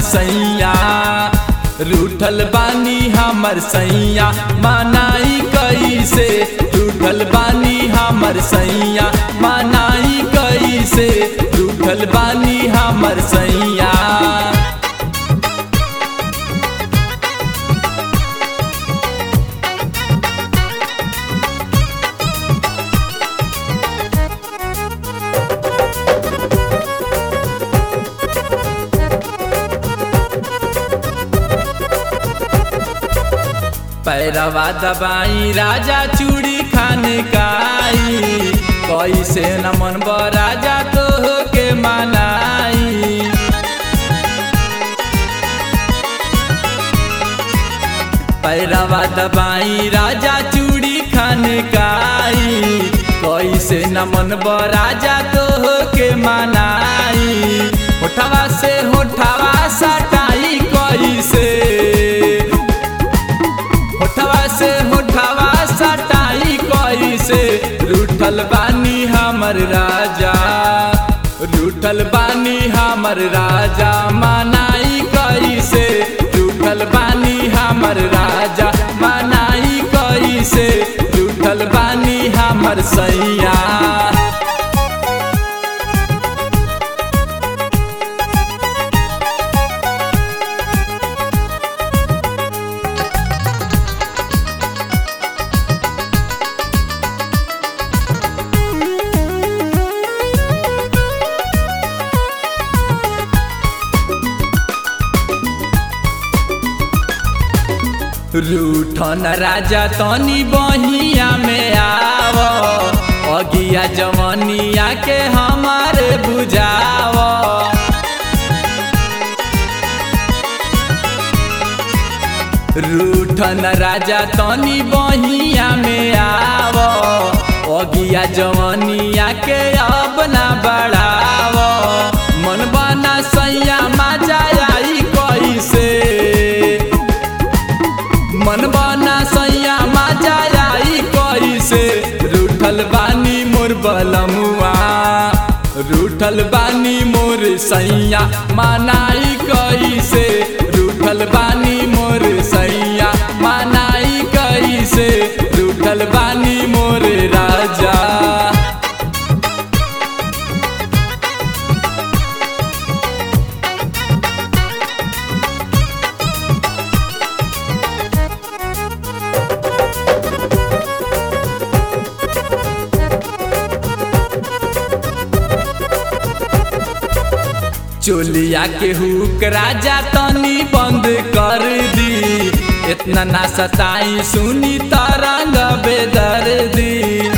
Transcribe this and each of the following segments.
सैया रूठल बानी हमर सैया मनाई कैसे रूठल बानी हमर सैया मनाई कैसे रूठल बानी हमर सैया पैरवा दबाई राजा चूड़ी खान काई कैसे न मन राजा तो के मनाई पैरवा दबाई राजा चूड़ी खान काई कैसे न मन राजा तो के मनाई होठवा से होठवा सटाई कैसे होठवा से होठवा सटाई कैसे रूठल बानी हमर राजा रूठल बानी हमर राजा मनाई कैसे रूठल बानी हमर राजा मनाई कैसे रूठल बानी हमर सैया रूठन राजा तनी बहिया में आव अगिया जवनिया के हमारे बुझाव रूठन राजा तनी बहिया में आव अगिया जवनिया के अब ना बढ़ाव मन बना सैया मजा आई कैसे मन बना सैया मजा आई कैसे रूठल बानी मोर बलमुआ रूठल बानी मोर सैया मनाई कैसे रूठल बानी मोर सैया मनाई कैसे रूठल बानी मोर राजा चोलिया के हुक राजा तनी बंद कर दी इतना ना सताई सुनी तरंग बेदर दी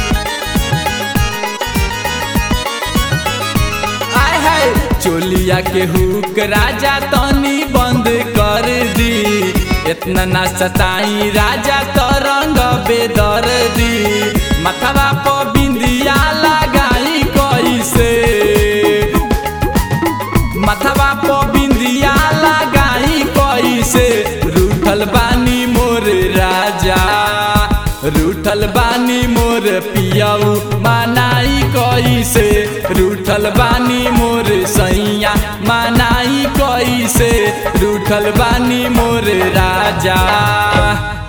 आय हाय चोलिया के हुक राजा तनी बंद कर दी इतना ना सताई राजा तरंग बेदर दी मथवा पर बिंदिया लगाई कैसे मथवा पर बिंदिया लगाई कैसे रूठल बानी मोर राजा रूठल बानी मोर पियऊ मनाई कैसे रूठल बानी मोर सैया मनाई कैसे रूठल बानी मोर राजा